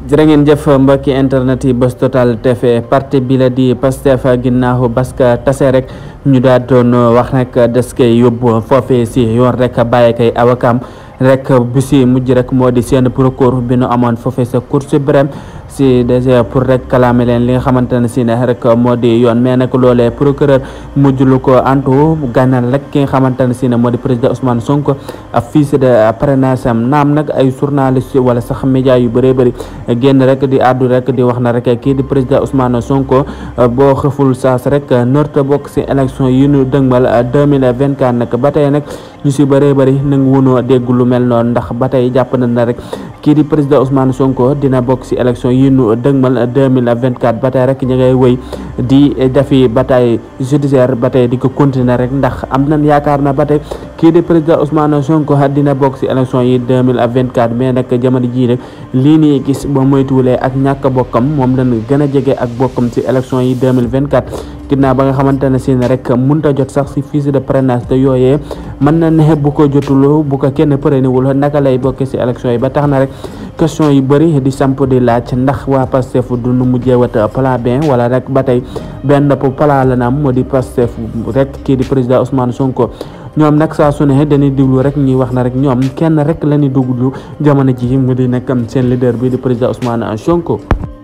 jërë ngeen jëf mbokki internet yi Buzz Total TV parti bi la di Pastef ginnaaw baska tase rek ñu daal doon wax rek des koy yóbbu foofee si yoon rek bàyyi kay awakam rek bu si mujj rek moo di seen procureur bi nu amoon foofee sa Cour suprême si déjà pour rek kalaame leen li nga xamante ne si ne rek moo di yoon mais nag loolee procureur mujj lu ko antu gànnal rek ki nga xamante ne si ne moo di président Ousmane Sonko ak fiche de parrainage am naam nag ay journaliste wala sax média yu bëree bëri génn rek di àddu rek di wax na rek kii di président Ousmane Sonko boo xëful saas rek norte bokk si élection yi ñu dëgmal 2024 nag ba tey nag ñu si bëree bëri nangu wunoo dégg lu mel noonu ndax ba tey jàpp na na rek kii di président Ousmane Sonko dina bokk si élection yi ñu dëgmal 2024 ba tey rek ñu ngay wëy di defi bataille judiciaire ba tey di ko continuer rek ndax am nañ yaakaar na ba tey kii di président Ousmane Sonko dina bokk si élection yi 2024 mais nag jamono jii rek lii nii gis ba moytuwulee ak ñàkk bokkam moom lañ gën a jege ak bokkam si élection yi 2024 ginnaaw ba nga xamante ne si ne rek mënta jot sax si fiche de parrainage te yooyee mën na ne bu ko jotul bu ko kenn parrainéwul naka lay bokkee si élection yi ba tax na rek question yu bëri di samp di laaj ndax waa Pastef du nu mujjee wat plan B wala rek ba tey benn plan la na am moo di Pastef rek kii di président Ousmane Sonko ñoom nag saa su ne dañuy diglu rek ñuy wax na rek ñoom kenn rek la ñuy duglu jamono ji mu di nekk seen leader bi di président Ousmane Sonko.